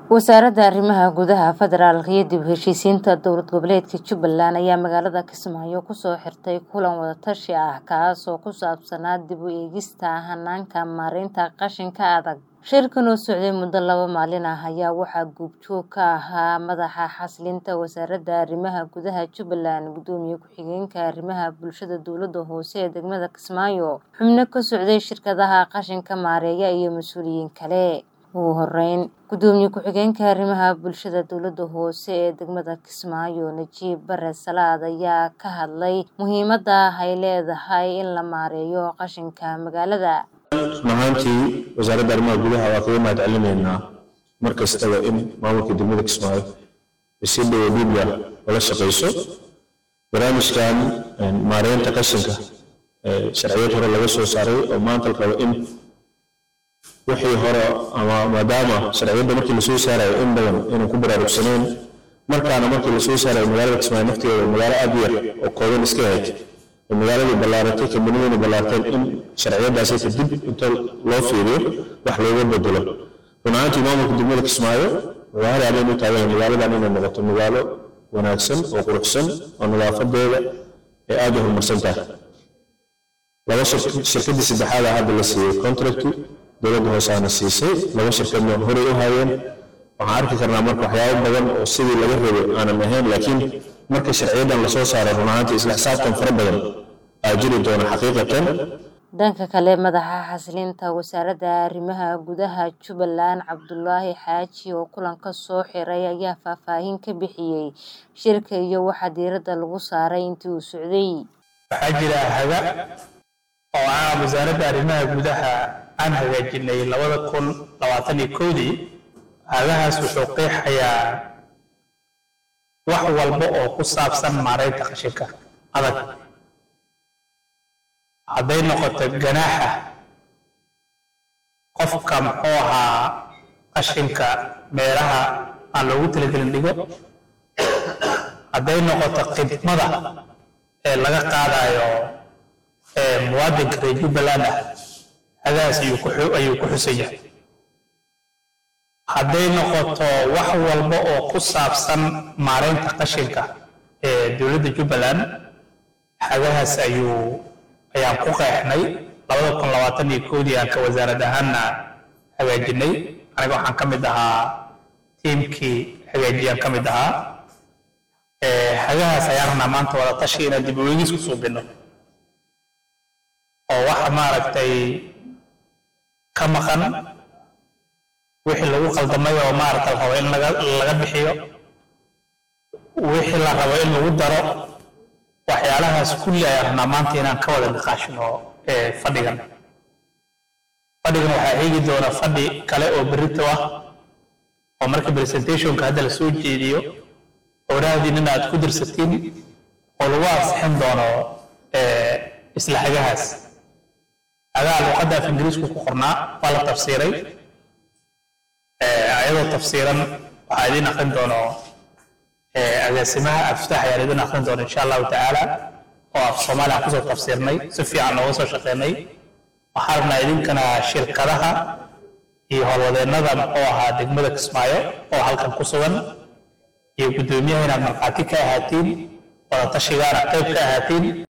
wasaaradda arrimaha gudaha federaalka iyo dib u heshiisiinta dowlad goboleedka jubbaland ayaa magaalada kismaayo kusoo xirtay kulan wadatashi ah kaas oo ku saabsanaa dib u eegista hanaanka maareynta qashinka adag shirkan oo socday muddo laba maalin ah ayaa waxaa guubjoog ka ahaa madaxa xasilinta wasaaradda arrimaha gudaha jubbaland gudoomiye ku-xigeenka arrimaha bulshada dowladda hoose ee degmada kismaayo xubno ka socday shirkadaha qashinka maareeya iyo mas-uuliyiin kale ugu horeyn gudoomiye ku-xigeenka arrimaha bulshada dowladda hoose ee degmada kismaayo najiib bare salaad ayaa ka hadlay muhiimadda ay leedahay in la maareeyo qashinka magaalada run ahaantii wasaaradda arrimaha gudaha waa kaga mahad celinaynaa mar kastaba in maamulka degmada kismaayo ay si dhowo dhiibga ula shaqayso barnaamijkan maareynta qashinka sharciyad hore laga soo saaray oo maanta la rabo in wixii hore ama maadaama sharciyadda markii lasoo saarayo in badan inaan ku baraarugsanayn markaana markii lasoo saarayo magaalada kismaayo nafteeda magaalo aad u yar oo kooban iska ahayd magaaladii ballaaratay kambaniyadii ballaarteen in sharciyadaasi kadib inta loo fiiriyo wax looga bedelo run ahaantii maamulka degmada kismaayo magaalo aadayn u taagan magaaladan inay noqoto magaalo wanaagsan oo quruxsan oo nadaafadeeda ay aad u horumarsan tahay laba shirkadii saddexaada hadda la siiyey contracti dowladda hoosaana siisay laba shirkadna horey u hayeen waxaan arki karnaa marka waxyaabo badan oo sidii laga rabay aanan ahayn laakiin marka sharciyadan lasoo saaro run ahaantii isla xisaabtan fara badan aa jiri doona xaqiiqatan dhanka kale madaxa xasilinta wasaaradda arrimaha gudaha jubbaland cabdulaahi xaaji oo kulanka soo xiray ayaa faahfaahin ka bixiyey shirka iyo waxa diiradda lagu saaray intii uu socday waxaa jira haga oo ah wasaaradda arrimaha gudaha aan hagaajinay labada kun labaatan iyo kowdii hagahaas wuxuu qeexayaa wax walba oo ku saabsan maareynta qashinka adag hadday noqoto ganaaxa qofka muxuu ahaa qashinka meelaha aan loogu talagelin dhigo hadday noqoto khidmada ee laga qaadayo muwaadinka reer jubbaland ah hagahaas ayuu ku xusan yahay hadday noqoto wax walba oo ku saabsan maareynta qashinka ee dowladda jubbaland hagahaas ayuu ayaan ku qeexnay labada kun labaatan iyo koodii aan ka wasaarad ahaanna hagaajinay aniga waxaan ka mid ahaa tiimkii hagaajiyaan ka mid ahaa hagahaas ayaan rabnaa maanta wada tashi inaan dib u eegis ku suubino oo waxa maaragtay ka maqan wixii lagu qaldamay oo maaragta la rabo in laga bixiyo wixii la rabo in lagu daro waxyaalahaas kulli ayaan rabnaa maanta inaan ka wada niqaashino fadhigan fadhigan waxaa eegi doona fadhi kale oo berrito ah oo marka presentationka hadda la soo jeediyo oraahdiin in aad ku dirsatiin oo lagu ansixin doono isla hagahaas hagaa luqadda af ingiriisku ku qornaa waa la tafsiiray ayadoo tafsiiran waxaa idiin aqrin doono agaasimaha aftaax ayaan idin aqrin doono insha allahu tacaala oo af soomaali aan kusoo tafsiirnay si fiican nooga soo shaqeynay waxaan rabnaa idinkana shirkadaha iyo howlwadeennada muxuu ahaa degmada kismaayo oo halkan ku sugan iyo guddoomiyaha inaad markhaati ka ahaatiin wada tashigaana qayb ka ahaatiin